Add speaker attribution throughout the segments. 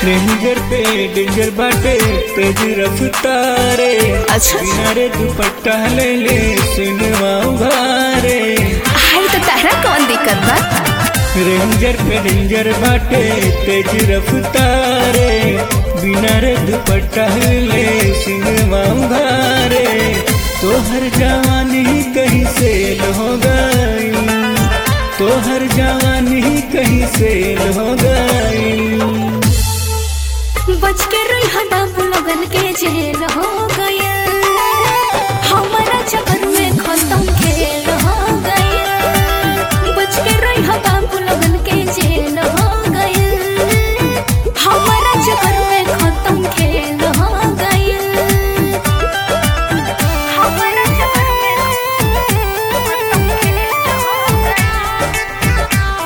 Speaker 1: Ranger पे danger बाटे तेज रफ्तारे
Speaker 2: अच्छा।
Speaker 1: बिना रे दुपट्टा ले ले सिनेमा उघारे
Speaker 2: हाय तो तारा कौन दिक्कत बा
Speaker 1: रेंजर पे डेंजर बाटे तेज रफ्तारे बिना रे दुपट्टा ले सिनेमा उघारे तोहर जवानी कहीं से हो गई तोहर जवानी कहीं से हो गई
Speaker 2: बच के रही बाबू लोगन के जेल हो गया हमारा चक्कर में खत्म खेल हो गया बच के रही बाबू लोगन के जेल हो गया हमारा चक्कर में खत्म खेल हो गया हमारा चक्कर में खत्म खेल हो गया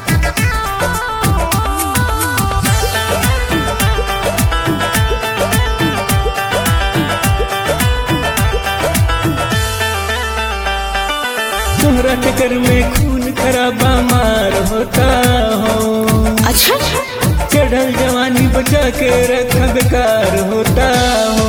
Speaker 1: तोहरा चक्कर में खून खराबा मार होता हो
Speaker 2: अच्छा
Speaker 1: चढ़ल जवानी बचा के रखा बेकार होता हो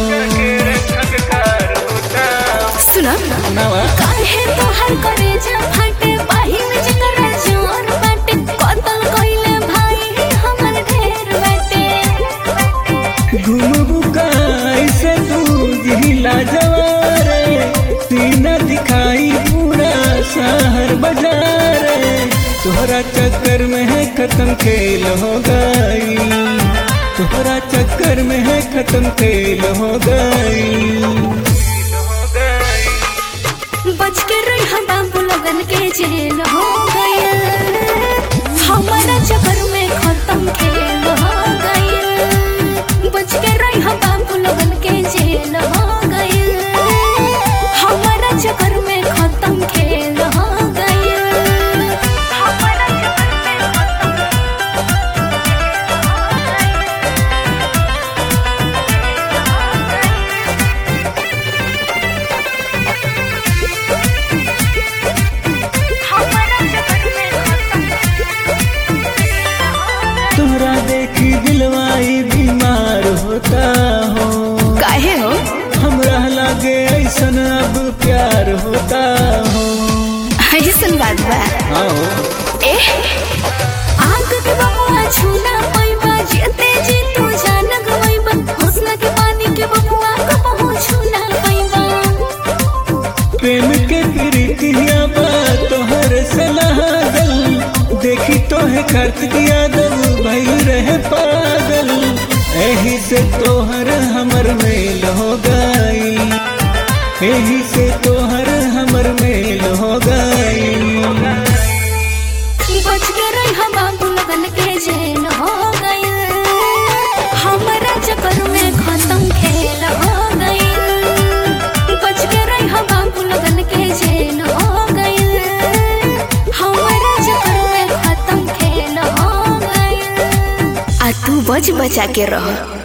Speaker 2: सुना
Speaker 1: नवा
Speaker 2: काहे तोहर करेजा फाटे बाही में जकर जोर बाटे कतल कइले भाई हमर ढेर बाटे
Speaker 1: घूमबू का ऐसे तू जिला जवारे सीना दिखाई पूरा शहर बाजार तोहरा चक्कर में है खत्म खेल हो गई तोहरा चक्कर में है खत्म खेल हो गई
Speaker 2: बच के रही हम बाबू लोगन के जेल हो गया हमारा चक्कर में खत्म खेल हो गया बच के रही हम बाबू लोगन के जेल हो गया हमारा चक्कर में खत्म खेल हो गया हमारा चक्कर में खत्म हमारा चक्कर में
Speaker 1: तोहरा देखी दिलवाई बीमार होता हो
Speaker 2: काहे हो
Speaker 1: हमरा लागे ऐसन अब प्यार होता हो
Speaker 2: ऐसन बात बा
Speaker 1: आओ
Speaker 2: ए आग के बबुआ छूना पैबा जेते जी तू जान गवैबा हुस्न के पानी के बबुआ को पहुंच छूना पैबा
Speaker 1: प्रेम के प्रीतिया बा तोहर सलाह गल देखी तोहे खर्च यादव भई रहे पागल एही से तोहर हमर मेल हो गई एही से तोहर हमर मेल हो गई
Speaker 2: बच के रही हम बाबू लगन के जेल हो गया हमारा चक्कर में खत्म खेल हो गया बच के रही हम बाबू लगन के जेल हो गया हमारा चक्कर में खत्म खेल हो गया आ तू बच बचा के रह